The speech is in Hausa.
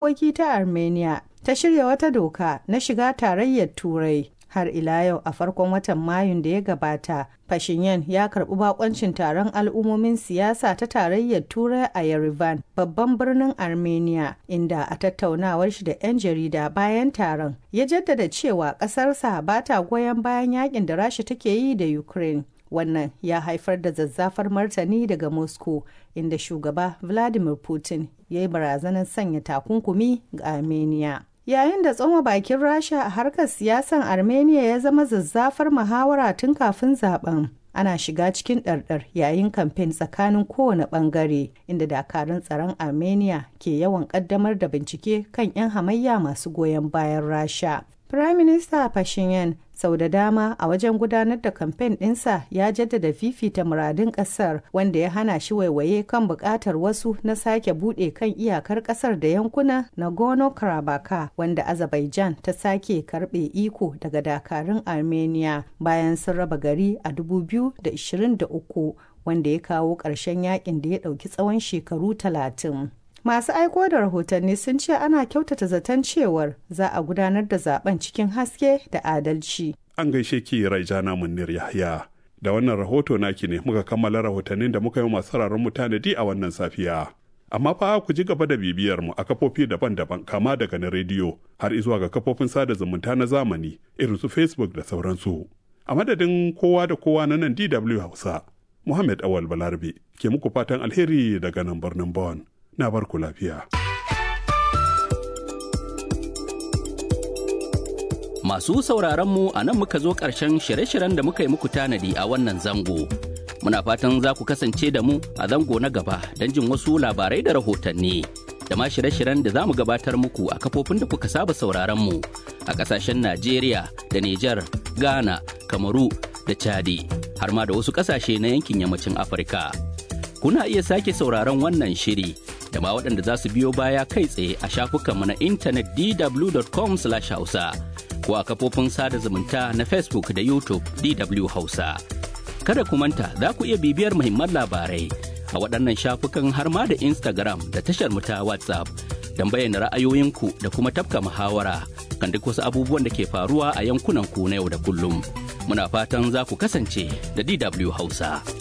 harkoki ta armenia ta shirya wata doka na shiga tarayyar turai har ila yau a farkon watan mayun da ya gabata Pashinyan ya karbi bakoncin taron al'ummomin siyasa ta tarayyar turai a yerevan babban birnin armenia inda a tattaunawar shi da 'yan jarida bayan taron ya jaddada cewa ƙasarsa ba ta goyon bayan yakin da rasha take yi da ukraine wannan ya haifar da zazzafar martani daga moscow inda shugaba vladimir putin ya yi barazanar sanya takunkumi ga armenia yayin da tsoma bakin rasha a harkar siyasan armenia ya zama zazzafar muhawara tun kafin zaben ana shiga cikin ɗarɗar yayin kamfen tsakanin kowane ɓangare inda dakarun tsaron armenia ke yawan ƙaddamar da bincike kan 'yan hamayya masu goyon bayan rasha Prime Minister Pashinyan sau da dama a wajen gudanar da kamfen ɗinsa ya jaddada fifita muradun ƙasar wanda ya hana shi waiwaye kan buƙatar wasu na sake buɗe kan iyakar ƙasar da yankuna Nagorno-Karabakh wanda Azerbaijan ta sake karɓe iko daga dakarun Armenia bayan sun raba gari a 2023 wanda ya kawo ƙarshen yakin da ya ɗauki tsawon shekaru talatin. Masu aiko da rahotanni sun ce ana kyautata zaton cewar za a gudanar da zaben cikin haske da adalci. An gaishe ki Raijana Munir Yahya. Da wannan rahoto naki ne muka kammala rahotannin da muka yi masu sauraron mu tanadi a wannan safiya. Amma fa ku ji gaba da bibiyar mu a kafofi daban-daban kama daga na rediyo har izuwa ga kafofin sada zumunta na zamani irin su Facebook da sauransu. A madadin kowa da kowa na nan DW Hausa, Muhammad Awal Balarabe ke muku fatan alheri daga nan birnin Bonn. na bar ku lafiya. Masu sauraron mu a nan muka zo ƙarshen shirye-shiryen da muka yi muku tanadi a wannan zango. Muna fatan za ku kasance da mu a zango na gaba don jin wasu labarai da rahotanni. Da ma shirye-shiryen da za mu gabatar muku a kafofin da kuka saba sauraron mu a ƙasashen Najeriya da Nijar, Ghana, Kamaru da Chadi, har ma da wasu ƙasashe na yankin yammacin Afirka. Kuna iya sake sauraron wannan shiri da ma waɗanda za su biyo baya kai tsaye a shafukanmu na intanet dw.com/hausa ko a kafofin sada zumunta na Facebook da YouTube DW Hausa. Kada ku manta za ku iya bibiyar muhimman labarai a waɗannan shafukan har ma da Instagram da tashar mu ta WhatsApp don bayyana ra'ayoyinku da kuma tafka muhawara kan duk wasu abubuwan da ke faruwa a yankunan ku na yau da kullum. Muna fatan za ku kasance da DW Hausa.